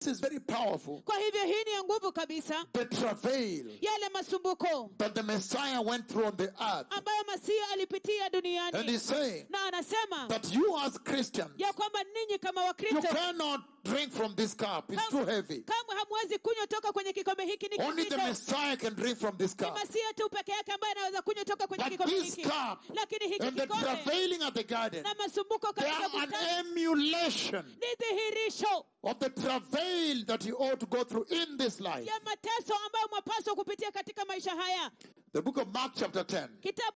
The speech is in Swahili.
this is very powerful. kwa hivyo hii ni ya nguvu kabisa The travail yale masumbuko that the Messiah went through on the earth. ambayo masia alipitia And duniani he's saying na anasema that you as Christians, ya kwamba ninyi kama you wakristo cannot drink from this cup. It's too heavy. kamwe hamwezi kunywa toka kwenye kikombe hiki ni Only the kizito Messiah can drink from this ni cup. masia tu peke yake ambaye anaweza kunywa toka kwenye But kikombe this hiki cup lakini hiki and the kikombe travailing at the garden, na masumbuko they katika are an bustani emulation ni dhihirisho of the travail that you ought to go through in this life. ya mateso ambayo mwapaswa kupitia katika maisha haya The book of Mark, chapter 10, kitabu